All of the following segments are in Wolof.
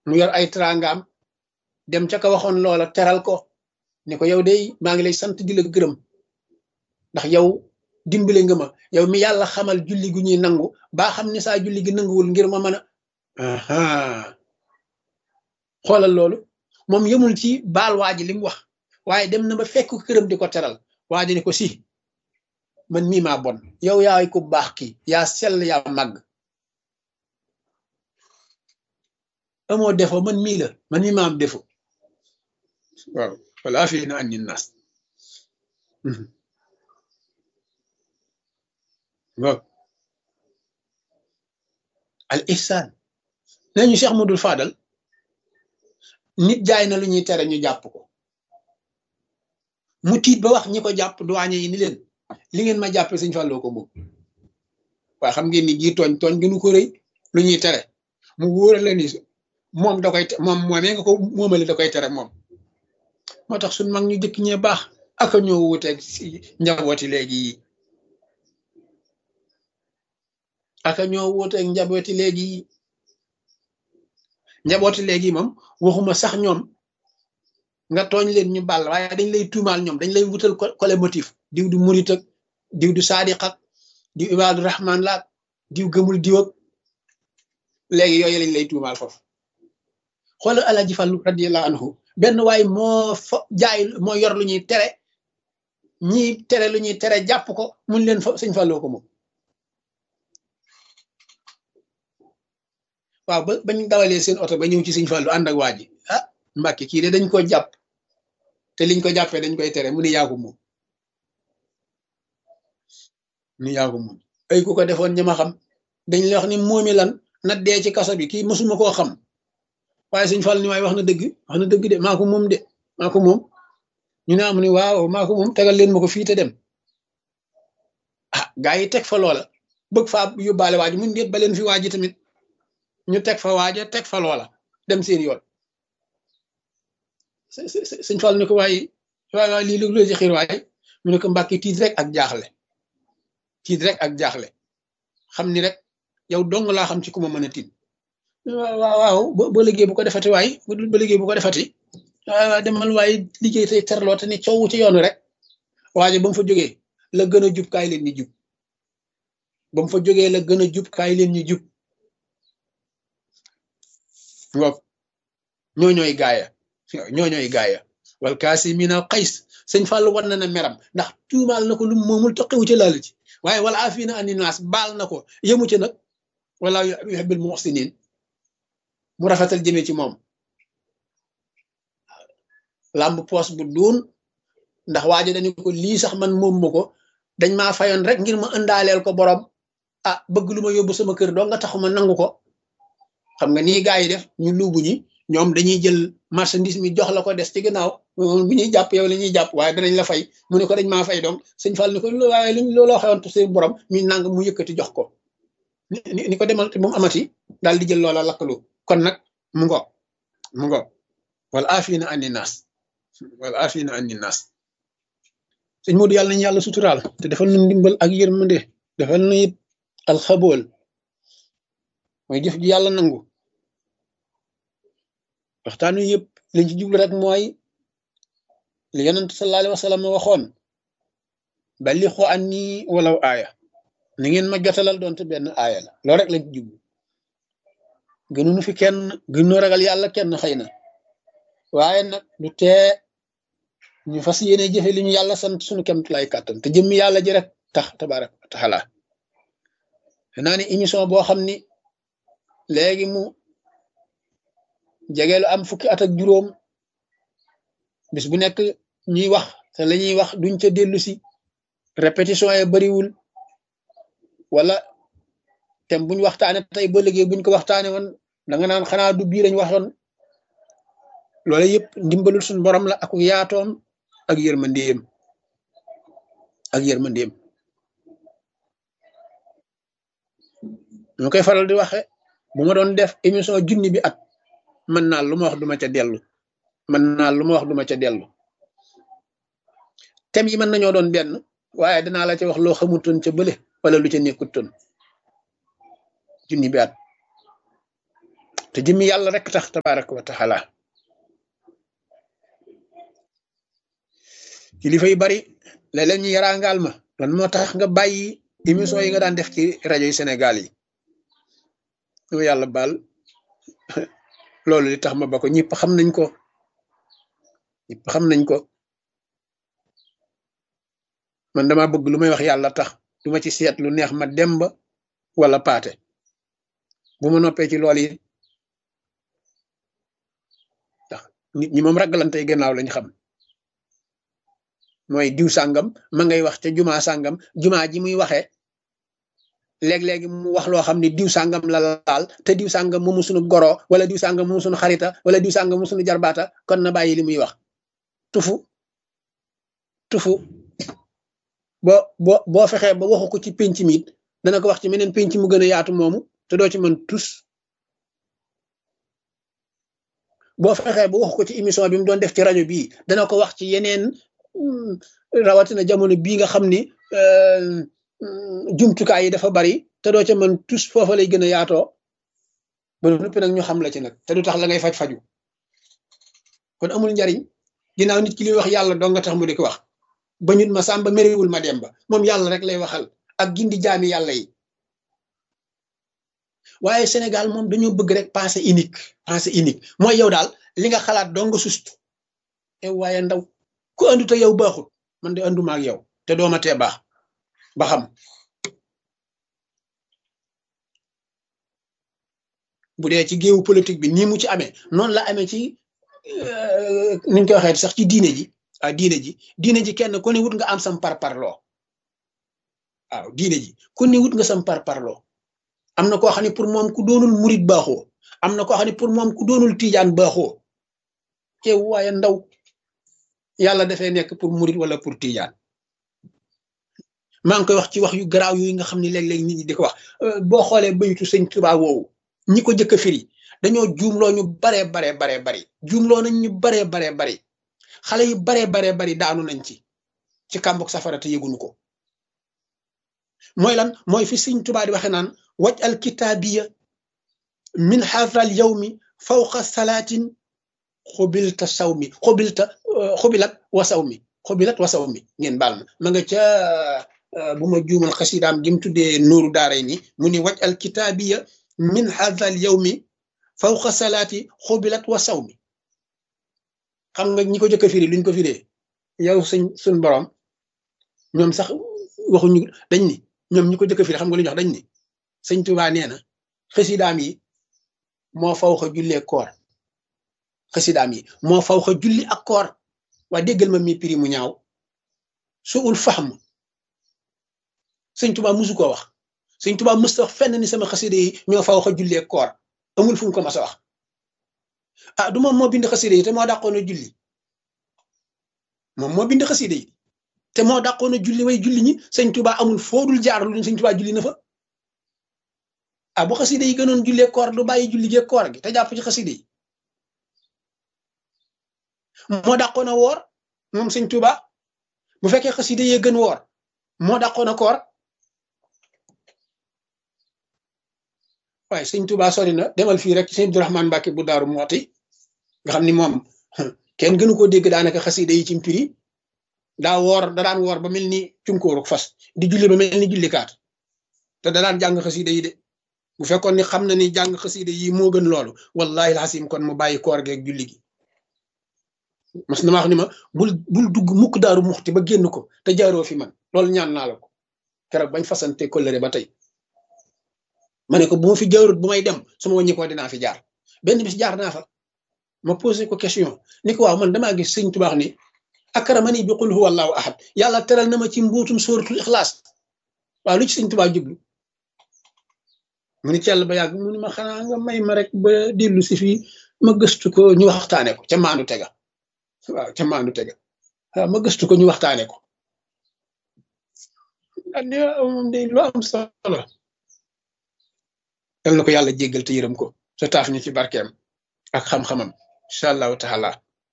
mu yor ay trangaam dem ca ka waxoon loola teral ko ne ko yow day maa ngi lay sant di la gërëm ndax yow dimbale nga ma yow mi yàlla xamal julli gu ñuy nangu baa xam ne saa julli gi nanguwul ngir ma mën a xoolal loolu moom yemul ci baal waa ji li mu wax waaye dem na ba fekk këram di ko teral waa ji ne ko si man mii maa bon yow yaay ku baax ki yaa sell yaa màgg amoo defo man mii la man mii maa am defo waaw wala fi na anni nas waaw al ihsan nee ñu Cheikh Modou Fadal nit jaay na lu ñuy tere ñu jàpp ko mu tiit ba wax ñi ko jàpp duwaañe yi ni leen li ngeen ma jàppe Sëñ Fallou ko moom waaye xam ngeen ni gii tooñ tooñ gënu ko rëy lu ñuy tere mu wóora la ni moom da koy moom moomee nga ko moomale da koy tere moom moo tax suñ mag ñu jëkk ñee baax aka ñoo wuteeg si njabooti léegi yi aka ñoo wuteeg njabooti léegi yi njabooti léegi moom waxuma sax ñoom nga tooñ leen ñu bàll waaye dañ lay tuumaal ñoom dañ lay wutal kole motif diw du murit ak diw du saadiq ak diw ibaadu rahman laak diw gëmul diw ak léegi yooyu lañ lay tuumaal foofu xoolal Alaaji Fallu radiyallahu anhu benn waay moo fa jaay moo yor lu ñuy tere ñii tere lu ñuy tere jàpp ko mun leen fa sëñ Falloo ko moom waaw ba bañ dawalee seen oto ba ñëw ci sëñ Fallu ànd ak waa ji ah Mbàkke kii de dañ ko jàpp te liñ ko jàppee dañ koy tere mu ni yaa ko moom ni yaa ko moom ay ku ko defoon ñi ma xam dañ la wax ni moomi lan na dee ci kaso bi kii mësuma koo xam waaye sëñ Fall ni waaye wax na dëgg wax na dëgg de maa ko moom de maa ko moom ñu ne am ni waaw maa ko moom tegal leen ma ko fii te dem ah gaa yi teg fa loola bëgg faa yóbbaale waa ji mun déet ba leen fi waa ji tamit ñu teg fa waaja teg fa loola dem seen yoon sëñ Fall ni ko waaye waay waay lii lu ci xiir waaye mu ne ko mbàkki tiit rek ak jaaxle tiit rek ak jaaxle xam ni rek yow dong laa xam ci ku ma mën a tiit waaw waaw ba liggéey bu ko defati waay ba liggéey bu ko defati waaw demal waaye liggéey tey terloo te ni coow ci yoonu rek waaye ba mu fa jógee la gën a jub kaay leen ñu jub ba mu fa jógee la gën a jub kaay leen ñu jub ngoog ñoo ñooy gaaya ñoo ñooy gaaya wal kaasimiina al qays sëñ Fall war na na meram ndax tuumaal na ko lu moomul toqiwu ci laal ci waaye wala afiina ani naas baal na ko yëmu ci nag wala yuhibbul muhsinin mu rafetal jëme ci moom làmb poos bu duun ndax waajo dañu ko lii sax man moom ma ko dañ maa fayoon rek ngir ma ëndaaleel ko borom ah bëgg lu ma yóbbu sama kër doo nga taxuma nangu ko xam nga nii gaa yi def ñu luubu ñi ñoom dañuy jël marchandise mi jox la ko des ci gannaaw bu ñuy jàpp yow la ñuy jàpp waaye danañ la fay mu ne ko dañ maa fay donc sëñ Fall ni ko waaye luñ looloo xewoon seen borom mi nang mu yëkkati jox ko ni ko demal te moom amati daal di jël loola lakkalu kon nag mu ngo mu ngo wala afina ani naas wala afina ani naas sëñ Modou yàlla nañu yàlla suturaal te defal nu ndimbal ak yërmande defal nu it alxabool mooy jëf ji yàlla nangu waxtaan wi yëpp liñ ci jublu rek mooy li yonent sallallahu alayhi wa sallam waxoon balixu anni walaw aaya ni ngeen ma jotalal doonte benn aaya la loolu rek lañ ci jublu gënuñu fi kenn gënoo ragal yàlla kenn xëy na waaye nag du tee ñu fas yéene jëfe li ñu yàlla sant suñu kemtulay kàttan te jëmmi yàlla ji rek tax tabaraka wa taala naa ni émission boo xam ni léegi mu jegeelu am fukki at ak juróom bis bu nekk ñuy wax te la ñuy wax duñ ca dellu si répétition yi bariwul wala tem buñ waxtaane tey ba léegi buñ ko waxtaane woon da nga naan xanaa du bii lañ waxoon loolu yëpp ndimbalul suñu borom la ak yaatoom ak yërmandeem ak yërmandeem ñu koy faral di waxe bu ma doon def émission junni bi at mën naa lu ma wax duma ca dellu mën naa lu ma wax duma ca dellu thème yi mën nañoo doon benn waaye danaa la ca wax loo xamutoon ca bële wala lu ca nekkutoon junni bi at te jëmmi yàlla rek tax tabaraka wa taala kilifa yu bari léeg-léeg ñu yaraangaal ma lan moo tax nga bàyyi émission yi nga daan def ci rajo yi Sénégal yi dama yàlla baal loolu li tax ma ba ko ñëpp xam nañ ko ñëpp xam nañ ko man dama bëgg lu may wax yàlla tax du ma ci seet lu neex ma demba wala paate bu ma noppee ci lool yi tax nit ñi moom ragalantey gannaaw lañ xam mooy diw sàngam ma ngay wax ca jumaa sàngam jumaa ji muy waxee léeg-léegi mu wax loo xam ne diw sàngam la laal te diw sàngam moomu suñu goro wala diw sàngam moomu suñu xarita wala diw sàngam moomu suñu jarbaata kon na bàyyi li muy wax tufu tufu boo boo boo fexee ba waxu ko ci penc mi it dana ko wax ci meneen penc mu gën a yaatu moomu te doo ci mën tus boo fexee ba waxu ko ci émission bi mu doon def ci rajo bii dana ko wax ci yeneen rawatina jamono bii nga xam ni jumtukaay yi dafa bari te doo ca mën tus foofa lay gën a yaatoo ba noppi nag ñu xam la ci nag te du tax la ngay faj faju kon amul njariñ ginnaaw nit ki li wax yàlla doo nga tax mu di ko wax ba ñut ma sàmba mériwul ma dem ba moom yàlla rek lay waxal ak gindi jaami yàlla yi waaye Sénégal moom dañoo bëgg rek pensée unique pensée unique mooy yow daal li nga xalaat doo nga sust e waaye ndaw ku andu te yow baaxul man de anduma ak yow te dooma tee baax ba xam bu dee ci géewu politique bi nii mu ci amee noonu la amee ci niñ koy waxee sax ci diine ji ah diine ji diine ji kenn ku ne wut nga am sam par parloo waaw diine ji ku ne wut nga sam par parloo am na koo xam ne pour moom ku doonul murit baaxoo am na koo xam ne pour moom ku doonul tiijaan baaxoo teew waaye ndaw yàlla dafay nekk pour murit wala pour tiijaan maa ngi koy wax ci wax yu garaaw yooyu nga xam ne léeg-léeg nit ñi di ko wax boo xoolee baytu sëñ Tuubaa woowu ñi ko jëkk a firi dañoo juumloo ñu baree baree baree bari juumloo nañ ñu baree baree bari xale yu baree baree bari daanu nañ ci ci kàmbuk safara te yëgunu ko mooy lan mooy fi sëñ Tuubaa di waxe naan waj al kitaabiya min xaafal yawmi fawqa salaatin xubilta saw mi xubilta xubilat wa saw mi xubilat wa saw mi ngeen baal ma ma nga ca bu ma juumal xasidaam gi mu tuddee nuuru daaray ni mu ni waj al kitaabiya min xaafal yawmi fawqa salaati xubilat wa saw mi xam nga ñi ko jëkk a firi luñ ko firee yow suñ suñ borom ñoom sax waxuñu dañ ni ñoom ñi ko jëkk a firi xam nga lu ñu wax dañ ni sëñ Tuubaa nee na xasidaam yi moo faw xa jullee koor xasidaam yi moo faw xa julli ak koor waa déggal ma mi prix mu ñaaw su ul fahm sëñ Tuubaa musu ko wax sëñ Tuubaa mës wax fenn ni sama xasida yi ñoo faw xa jullee koor amul fu mu ko mas a wax ah du moom moo bind xasida yi te moo dàqoon a julli moom moo bind xasida yi te moo dàqoon a julli way julli ñi sëñ Tuubaa amul foodul jaar lu sëñ Tuubaa julli na fa ah bu xasida yi gënoon jullee koor du bàyyi julli gee koor gi te jàpp ci xasida yi moo dàqoon a woor moom sëñ Tuuba bu fekkee xasida yee gën woor moo dàqoon a koor waaye sëñ Tuuba sori na demal fii rek sëñ Abdurahmaan Mbàkke bu daaru mooti nga xam ni moom kenn gënu koo dégg daanaka xasida yi ci mpiri daa woor da daan woor ba mel ni cunkóoruk fas di julli ba mel ni jullikaat te da daan jàng xasida yi de bu fekkoon ni xam na ni jàng xasida yi moo gën loolu wallahi alxasim kon mu bàyyi koor geeg julli gi mas na ma wax ni ma bul bul dugg mukk daaru muxti ba génn ko te jaaroo fi man loolu ñaan naa la ko keroog bañ fasante kollëre ba tey ma ne ko bu ma fi jaarut bu may dem su ma wàññi ko dinaa fi jaar benn bis jaar naa fa ma posé ko question ni ko waaw man damaa gis sëñ tubaax ni akramani bi qul huwa allahu ahad yàlla teral na ma ci mbuutum sóoratul ixlaas waaw lu ci sëñ tubaa jublu mu ni cell ba yàgg mu ni ma xanaa nga may ma rek ba dellu si fii ma gëstu ko ñu waxtaane ko ca maandu tega waaw ca maandu tega waaw ma gëstu ko ñu waxtaane ko andi moom de lu am solo yal na ko yàlla jéggal te yërëm ko sa taaf ñu ci barkeem ak xam-xamam incha allahu taala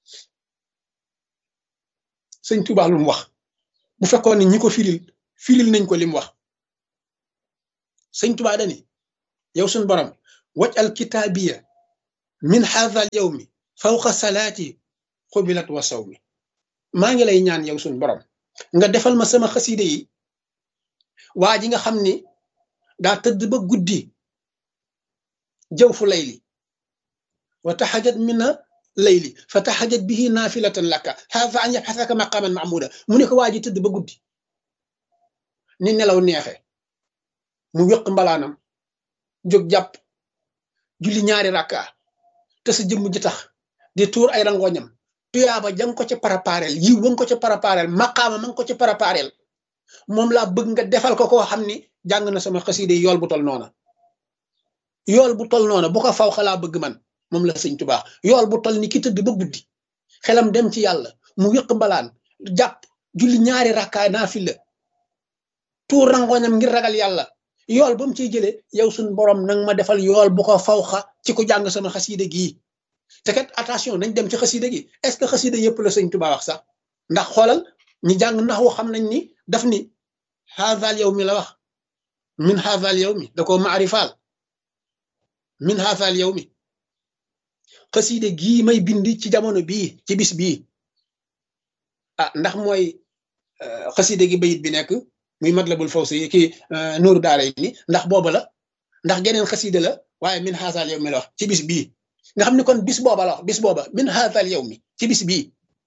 sëñ Tuubaa lu mu wax bu fekkoon ni ñi ko firil firil nañ ko li mu wax sëñ Tuubaa dani yow suñ borom waj al kitaabiya min haadha al yawmi fawqa salaati xubilat wa sawmi maa ngi lay ñaan yow suñ borom nga defal ma sama xaside yi waa ji nga xam ni daa tëdd ba guddi jëw fu layli wa taxajat mina layli fa taxajat bihi naafilatan laka haadha an yabxasaka maqaman mahmuda mu ne ko waa ji tëdd ba guddi ni nelaw neexe mu wéq mbalaanam jóg jàpp julli ñaari rakka te sa jëmm ji tax di tuur ay rangoñam tuyaaba jang ko ca parapareel yiw ba nga ko ca parapareel maqaama ma nga ko ca parapareel moom laa bëgg nga defal ko koo xam ni jàng na sama xaside yool bu tol noona yool bu tol noona bu ko faw xalaa bëgg man moom la sëñ tubaax yool bu tol ni ki tëdd ba guddi xelam dem ci yàlla mu wéq mbalaan jàpp julli ñaari rakkaay naa fi la tuur rangoñam ngir ragal yàlla yool ba mu ciy jëlee yow suñ borom nang ma defal yool bu ko fawxa ci ko jàng sama xaside gii te kat attention nañ dem ci xaside gi est ce que xaside yëpp la sëñ Tuubaa wax sax ndax xoolal ñi jàng nax wu xam nañ ni daf ni haazal yow mi la wax min haazal yow mi da ko maarifaal min haazal yow mi xaside gii may bindi ci jamono bii ci bis bii ah ndax mooy xaside gi bayit bi nekk muy matlabul fawsi kii nuuru daara yi ni ndax booba la ndax geneen xaside la waaye min haazal yow mi la wax ci bis bii nga xam ne kon bis booba la wax bis booba min haazal yow mi ci bis bii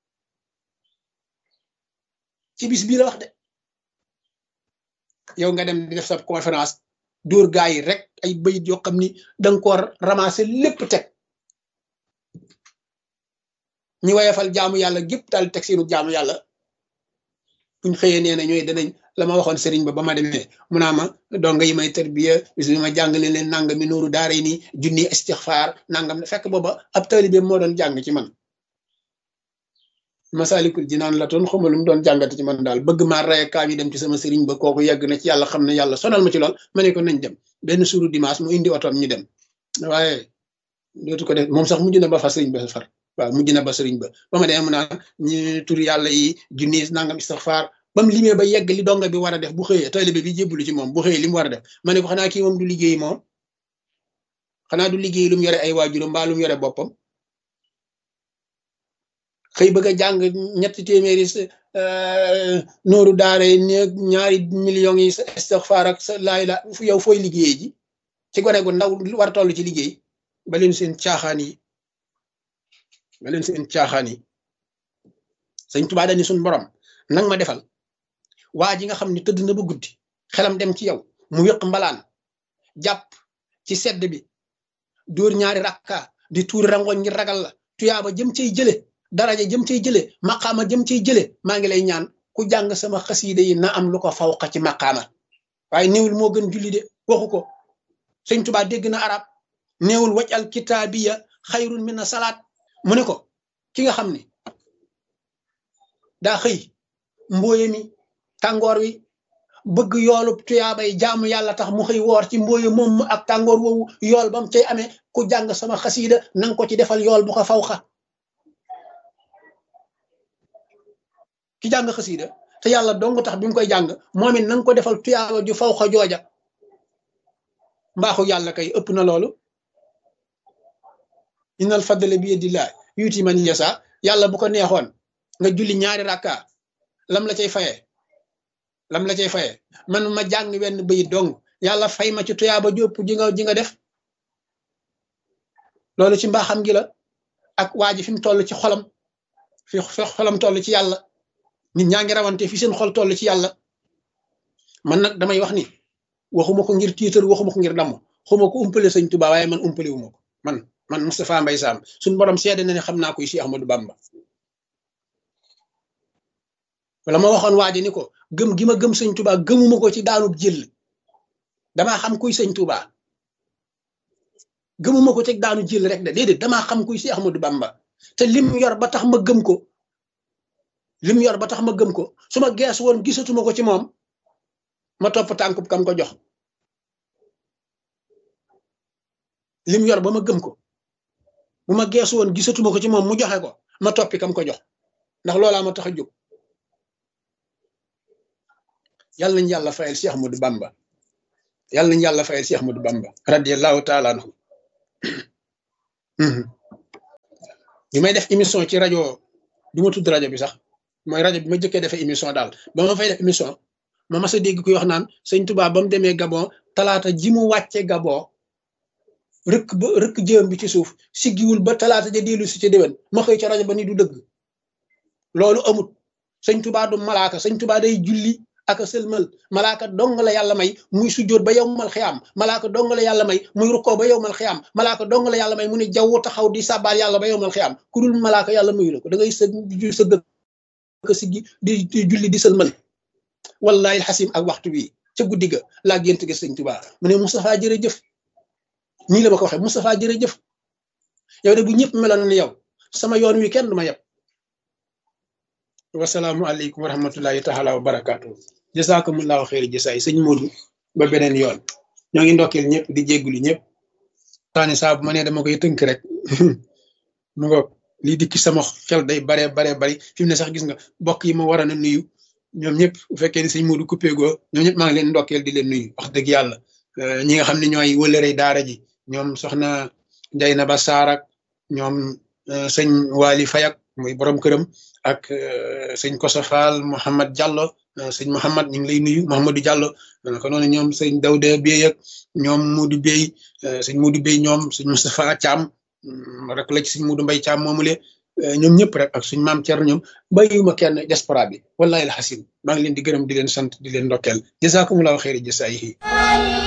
ci bis bii la wax de yow nga dem di def sa conférence dóor gaa yi rek ay bayit yoo xam ni danga ko ramasser lépp teg ñi wayefal jaamu yàlla gépp daal teg seenu jaamu yàlla buñ xëyee nee na ñooy danañ la ma waxoon sëriñ ba ba ma demee mu naa ma donga yi may tarbiya bis bi ma jàngale leen nangami nuuru daara yi nii junni istixfaar nangam fekk booba ab taalibe moo doon jàng ci man masalikul jinaan la toon xawma lu mu doon jàngate ci man daal bëgg maa raye kaa ñu dem ci sama sëriñ ba kooku yegg na ci yàlla xam ne yàlla sonal ma ci lool ma ne ko nañ dem benn suuru dimanche mu indi otoom ñu dem waaye dootu ko def moom sax mujj na ba fa sëriñ ba far waaw mujj na ba sëriñ ba ba ma demee mu naan ñu tur yàlla yi junni nangam istixfaar ba mu limee ba yegg li donga bi war a def bu xëyee taalibe bi jébbalu ci moom bu xëyee li mu war a def ma ne ko xanaa kii moom du liggéey moom xanaa du liggéey lu mu yore ay waajuram mbaa lu mu yore boppam xëy bëgg a jàng ñetti téeméeri nooru daara yi ñaari millions yi sa istixfaar ak sa laay la yow fooy liggéey ji ci gone gu ndaw war a toll ci liggéey ba leen seen caaxaan yi ba leen seen caaxaan yi sëñ Tuubaa dañu suñ borom nang ma defal waa ji nga xam ne tëdd na ba guddi xelam dem ci yow mu wéq mbalaan jàpp ci sedd bi dóor ñaari rakka di tuur rangoñ ngir ragal la tuyaaba jëm cay jële daraja jëm cay jële maqaama jëm cay jële maa ngi lay ñaan ku jàng sama xasiide yi na am lu ko fawqa ci maqaama waaye néewul moo gën julli de waxu ko sëñ Tuubaa dégg na arab néewul waj al kitaabiya xayrun min na salaat mu ne ko ki nga xam ne daa xëy mbooye mi tàngoor wi bëgg yoolu tuyaabay jaamu yàlla tax mu xëy woor ci mbooye moom ak tàngoor woowu yool ba mu cay amee ku jàng sama xasiida nanga ko ci defal yool bu ko fawxa ki jàng xasiida te yàlla dong tax bi mu koy jàng moom it nanga ko defal tuyaaba ju fawxa jooja mbaaxu yàlla kay ëpp na loolu innal fadla bi yadillah yuuti man yasa yàlla bu ko neexoon nga julli ñaari rakka lam la cay faye lam la cay faye man ma jàng wenn bayit dong yàlla fay ma ci tuyaaba jópp ji nga ji nga def loolu ci mbaaxam gi la ak waa ji fi mu toll ci xolam fi xolam toll ci yàlla nit ñaa ngi rawante fi seen xol toll ci yàlla man nag damay wax ni waxuma ko ngir tiitar waxuma ko ngir damm xuma ko umpale sëñ Tuubaa waaye man umpale wu ma ko man man Moustapha Mbaye Sam suñ borom seede na ne xam naa koy si Ahmadou Bamba wala ma waxoon waa ji ni ko gëm gi ma gëm sëñ Tuubaa gëmuma ko ci daanub jël damaa xam kuy sëñ Tuubaa gëmuma ko ci daanu jël rek de déedéet damaa xam kuy si Ahmadou Bamba te lim yor ba tax ma gëm ko lim yor ba tax ma gëm ko su ma gees woon gisatuma ko ci moom ma topp tànkub kam ko jox lim yor ba ma gëm ko bu ma geesu woon gisatuma ko ci moom mu joxe ko ma toppi kam ko jox ndax loolaa ma tax a jóg yàlla nañu yàlla fayal Cheikh Ahmadou Bamba yàlla nañu yàlla fayal Cheikh Ahmadou Bamba radiyallahu taala anhu bi may def émission ci rajo du ma tudd rajo bi sax mooy rajo bi ma jëkkee defee émission daal ba ma fay def émission ma mas a dégg kuy wax naan sëñ Tuubaa ba mu demee Gabon talaata ji mu wàcce Gabon rëkk ba rëkk jëm bi ci suuf siggiwul ba talaata ja dellu si ca déwén ma xëy ca rajo ba ni du dëgg loolu amut sëñ Tuubaa du malaaka sëñ Tuubaa day julli ak sëlmal malaaka dong la yàlla may muy sujjóot ba yowmal xiyaam malaaka dong la yàlla may muy rukkoo ba yowmal xiyaam malaaka dong la yàlla may mu ne jaww taxaw di sàbbaal yàlla ba yowmal xiyaam ku dul malaaka yàlla mayu la ko da ngay sëg sëgg ka siggi di di julli di sëlmal wallahi xasim ak waxtu bii ca guddi ga laa gént gi sëñ Tuubaa mu ne Moustapha jërëjëf nii la ma ko waxee Moustapha jërëjëf yow de bu ñëpp meloon ni yow sama yoon wi kenn du ma yeb wasalaamu aleykum wa rahmatullahi taala wa barakaatu jasaakumullahu xeeri jasaay sëñ Modou ba beneen yoon ñoo ngi ndokkeel ñëpp di jéggulu ñëpp taani saa bu ma nee dama koy tënk rek mu nga lii dikki sama xel day bare bare bari fi mu ne sax gis nga bokk yi ma war a na nuyu ñoom ñëpp bu fekkee ni sëñ Modou coupé goo ñoom ñëpp maa ngi leen ndokkeel di leen nuyu wax dëgg yàlla ñi nga xam ne ñooy wëlërey daara ji ñoom soxna Ndey na ba Saarak ñoom sëñ Waly Fayak muy borom këram ak sëñ Koso Fall Mouhamad Diallo sëñ Mouhamad ñu ngi lay nuyu Mouhamadou Diallo naka noonu ñoom sëñ Dawda Bey ak ñoom Modou Bey sëñ Modou Bey ñoom sëñ Moustapha Thiam rek la ci sëñ Modou Mbaye Thiam moomule ñoom ñëpp rek ak suñ maam Thierno ñoom bàyyiwuma kenn diaspora bi wallahi alxasim maa ngi leen di gërëm di leen sant di leen ndokkeel jazakumullahu xeeri jasaayihi